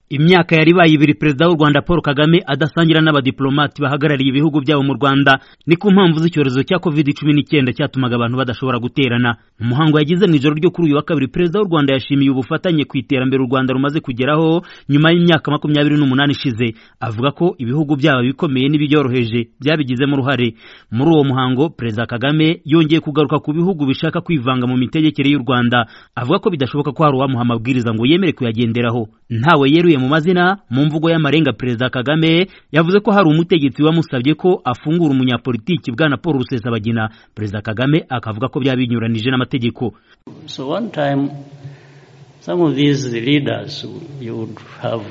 imyaka yari ibaye ibiri perezida w'u rwanda paul kagame adasangira n'abadiplomati bahagarariye ibihugu byabo mu rwanda ni ku mpamvu z'icyorezo cya covid cumi n'icyenda cyatumaga abantu badashobora guterana mu muhango yagize mu ijoro ryo kuri uyu wa kabiri perezida w'u rwanda yashimiye ubufatanye ku iterambere u rwanda rumaze kugeraho nyuma y'imyaka makumyabiri n'umunani ishize avuga ko ibihugu byabo bikomeye n'ibibyoroheje byabigizemo uruhare muri uwo muhango perezida kagame yongeye kugaruka ku bihugu bishaka kwivanga mu mitegekere y'u rwanda avuga ko bidashoboka ko hari uwamuha amabwiriza ngo yemere kuyagenderaho ntawe yeruye mu mazina mu mvugo y'amarenga perezida kagame yavuze ko hari umutegetsi wamusabye ko afungura umunyapolitiki bwana paul rusesabagina perezida kagame akavuga ko byaba binyuranije n'amategeko So one time, some of these leaders you would have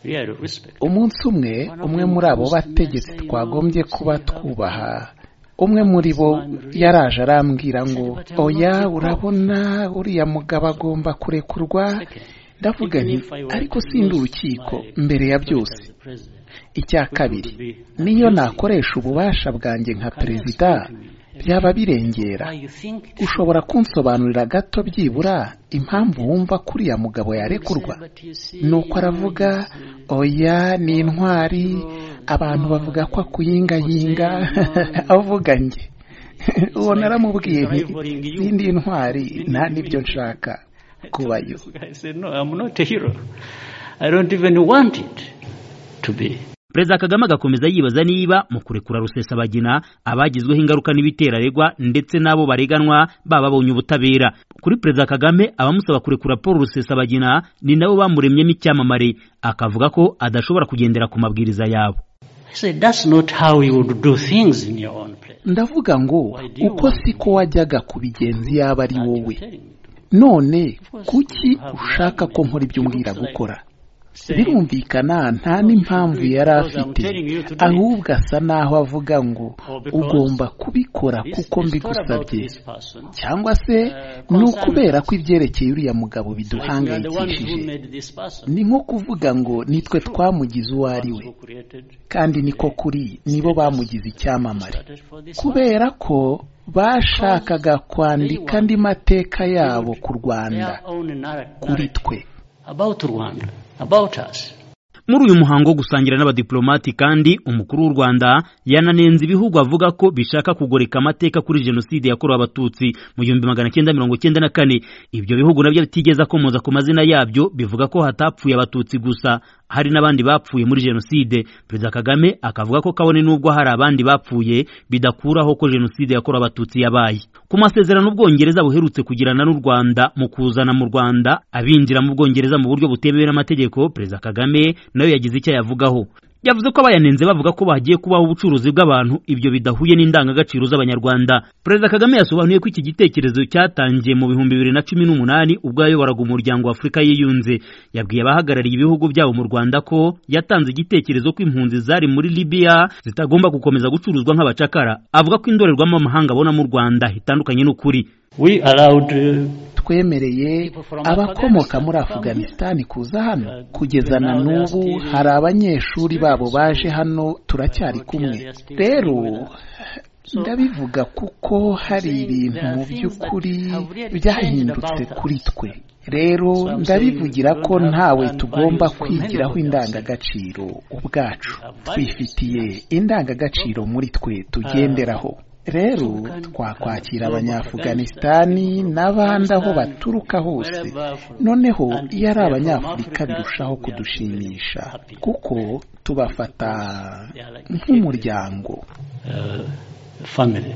real respect. umunsi umwe umwe muri abo bategetsi twagombye kuba twubaha umwe muri bo yaraje arambwira ngo oya urabona uriya mugabo agomba kurekurwa ndavuga nti ariko sindi urukiko mbere ya byose icya kabiri niyo nakoresha ububasha bwanjye nka perezida byaba birengera ushobora kunsobanurira gato byibura impamvu wumva kuriya mugabo yarekurwa nuko aravuga oya ni intwari abantu bavuga ko akuyingayinga avuga njye uwo naramubwiye nti sindi intwari nta n'ibyo nshaka kubayo I said, no, I'm not a hero. I don't even want it to be. perezida kagame agakomeza yibaza niba mu kurekura rusesabagina abagizweho ingaruka n'ibitera aregwa ndetse n'abo bareganwa baba babonye ubutabera kuri perezida kagame abamusaba kurekura paul rusesabagina ni nabo bamuremyemo icyamamare akavuga ko adashobora kugendera ku mabwiriza yabo I said, that's not how you would do things in your own place. ndavuga ngo uko siko wajyaga ku bigenzi yaba ari wowe none kuki ushaka ko nkora ibyo umbwira gukora birumvikana nta n'impamvu yari afite ahubwo asa naho avuga ngo ugomba kubikora kuko mbigusabye cyangwa se ni ukubera ko ibyerekeye uriya mugabo biduhangayikishije ni nko kuvuga ngo nitwe twamugize uwo ari we kandi niko kuri nibo bamugize icyamamare kubera ko bashakaga kwandika andi mateka yabo ku rwanda kuri twe About Rwanda, about us. muri uyu muhango wo gusangira n'abadiplomati kandi umukuru w'u rwanda yananenze ibihugu avuga ko bishaka kugoreka amateka kuri jenoside yakorewe abatutsi mu gihumbi magana cyenda mirongo cyenda na kane ibyo bihugu nabyo bitigeze akomoza ku mazina yabyo bivuga ko hatapfuye abatutsi gusa hari n'abandi bapfuye muri jenoside perezida kagame akavuga ko kabone n'ubwo hari abandi bapfuye bidakuraho ko jenoside yakorewe abatutsi yabaye ku masezerano ubwongereza buherutse kugirana n'u rwanda mu kuzana mu rwanda abinjira mu bwongereza mu buryo butemewe n'amategeko perezida kagame nayo yagize icyo ayavugaho yavuze ko abayanenze bavuga ko bagiye kubaho ubucuruzi bw'abantu ibyo bidahuye n'indangagaciro z'abanyarwanda perezida kagame yasobanuye ko iki gitekerezo cyatangiye mu bihumbi bibiri na cumi n'umunani ubwo yayoboraga umuryango wa afurika yiyunze yabwiye abahagarariye ibihugu byabo mu rwanda ko yatanze igitekerezo ko impunzi zari muri libiya zitagomba gukomeza gucuruzwa nk'abacakara avuga ko indorerwamo amahanga abona mu rwanda hitandukanye n'ukuri We allowed uh, twemereye abakomoka muri afuganisitani kuza hano kugeza na n'ubu hari abanyeshuri babo baje hano turacyari kumwe rero ndabivuga kuko hari ibintu mu by'ukuri byahindutse kuri twe rero ndabivugira ko ntawe tugomba kwigiraho indangagaciro ubwacu twifitiye indangagaciro muri twe tugenderaho rero twakwakira abanyafuganisitani n'abandi aho baturuka hose noneho iyo ari abanyafurika birushaho kudushimisha kuko tubafata nk'umuryango uh, family.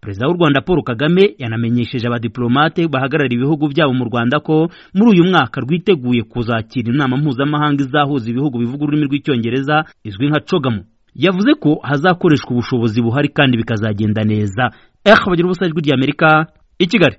perezida w'u rwanda paul kagame yanamenyesheje abadiplomate bahagarariye ibihugu byabo mu rwanda ko muri uyu mwaka rwiteguye kuzakira inama mpuzamahanga izahuza ibihugu bivuga ururimi rw'icyongereza izwi nka cogamu yavuze ko hazakoreshwa ubushobozi buhari kandi bikazagenda neza ehe bagira ubusa ijwi ry'amerika i kigali